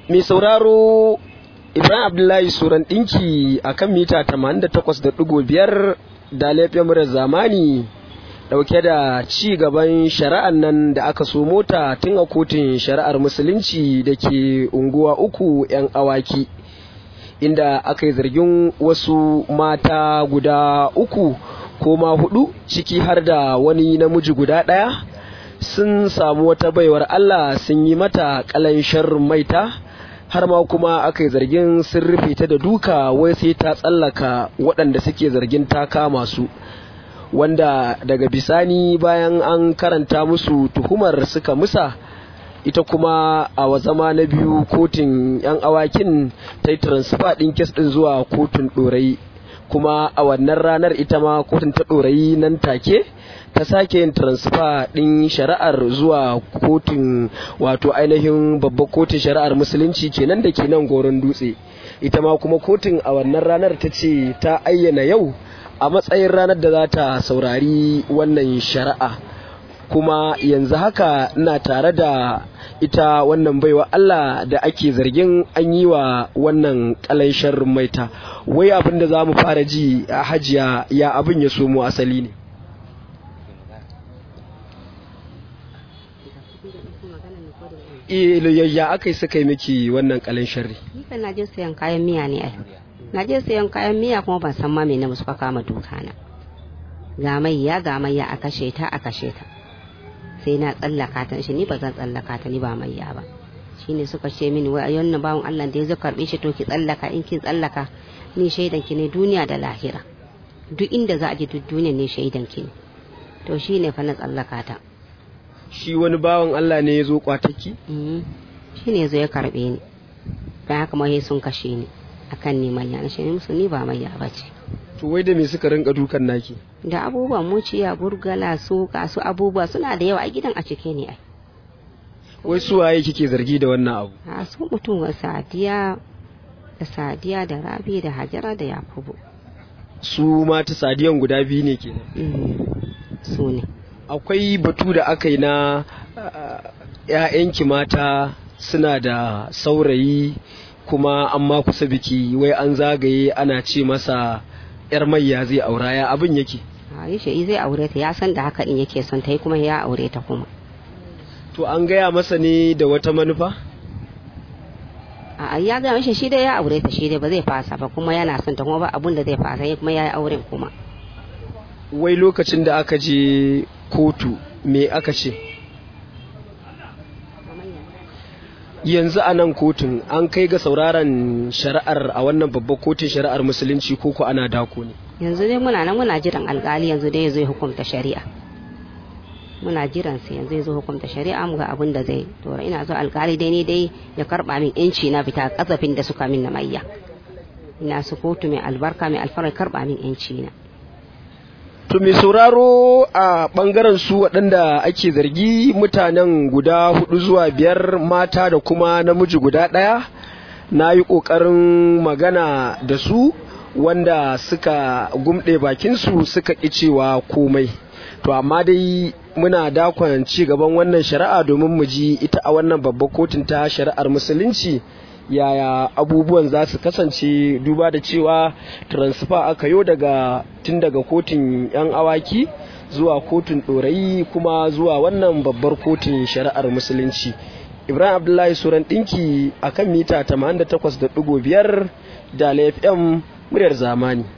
mai sauraro ibrahim abdullahi suran ɗinki a kan mita 88.5 da laifin murar zamani ɗauke da ci gaban shari'ar nan da aka so mota tun a kotun shari'ar musulunci da ke unguwa uku 'yan awaki inda aka yi zargin wasu mata guda uku ko ma hudu ciki har da wani namiji guda ɗaya sun samu wata baiwar Allah sun yi mata kalanshar maita har ma kuma aka yi zargin sun rufe ta da duka wai sai ta tsallaka waɗanda suke zargin ta kama su wanda daga bisani bayan an karanta musu tuhumar suka musa ita kuma a zama na biyu kotun 'yan awakin ta yi transfer ɗin kes ɗin zuwa kotun ɗorayi kuma a wannan ranar ita ma kotun ta ɗorayi nan take ta sake yin transfer ɗin shari'ar zuwa kotun wato ainihin babbar kotun shari'ar musulunci kenan da ke nan goron dutse ita ma kuma kotun a wannan ranar ta ce ta ayyana yau a matsayin ranar da za ta saurari wannan shari'a kuma yanzu haka ina tare da ita wannan baiwa Allah da ake zargin an yi wa wannan kalanshar maita wai abin da za mu fara ji a hajiya ya abin ya somo asali ne ya aka yi suka yi miki wannan kalin sharri ni kan na je sayan kayan miya ne ai na je sayan kayan miya kuma ban san ma me na suka kama duka na ga mayya ga mayya a kashe ta a kashe ta sai na tsallaka ta shi ni ba zan tsallaka ta ni ba mayya ba shine suka ce mini wai wannan bawon Allah da ya zo karbe shi to ki tsallaka in kin tsallaka ni shaidan ki ne duniya da lahira duk inda za a je duk duniya ne shaidan ki ne to shine fa na tsallaka ta shi wani bawan Allah ne ya zo kwataki? shi ne zo ya karbe ni don haka mahe sun kashe ni akan neman yana shi musu ni ba mai ba ce to wai da me suka rinka dukan naki da abubuwan muciya burgala su kasu abubuwa suna da yawa a gidan a cike ne ai wai su waye kike zargi da wannan abu a su mutum wa sadiya da sadiya da rabi da hajara da yakubu su mata sadiyan guda biyu ne kenan su ne akwai batu da aka yi na ‘ya'yanki mata suna da saurayi kuma an ma kusa biki wai an zagaye ana ce masa ‘yar mayya zai aura ya abin yake a yi shi zai aure ta ya san da haka din yake son ta yi kuma ya aure ta kuma to an gaya masa ne da wata manufa a ya gaya mishi shi dai ya aure ta shi dai ba zai fasa ba kuma yana son ta kuma ba abun da zai fasa kuma ya yi auren kuma wai lokacin da aka je kotu me aka ce yanzu a nan kotun an kai ga sauraron shari'ar a wannan babbar kotun shari'ar musulunci ko ko ana dako ne yanzu dai muna nan muna jiran alkali yanzu dai zai hukunta shari'a muna jiran sai yanzu zai hukunta shari'a mu ga abin da zai to ina zo alkali dai ne dai ya karba min yanci na fita kasafin da suka min na mayya ina su kotu mai albarka mai alfarar karba min yanci na To mai sauraro a ɓangaren su waɗanda ake zargi mutanen guda hudu zuwa biyar mata da kuma namiji guda ɗaya na yi ƙoƙarin magana da su wanda suka gumɗe bakinsu suka ƙi cewa komai. To amma dai muna dakon ci gaban wannan shari'a domin mu ji ita a wannan babbar kotun ta shari'ar musulunci. yaya abubuwan za su kasance duba da cewa transfer aka yo daga tun daga kotun 'yan awaki zuwa kotun ɗorayi kuma zuwa wannan babbar kotun shari'ar musulunci ibrahim abdullahi suran ɗinki a kan mita 88.5 da fm muryar zamani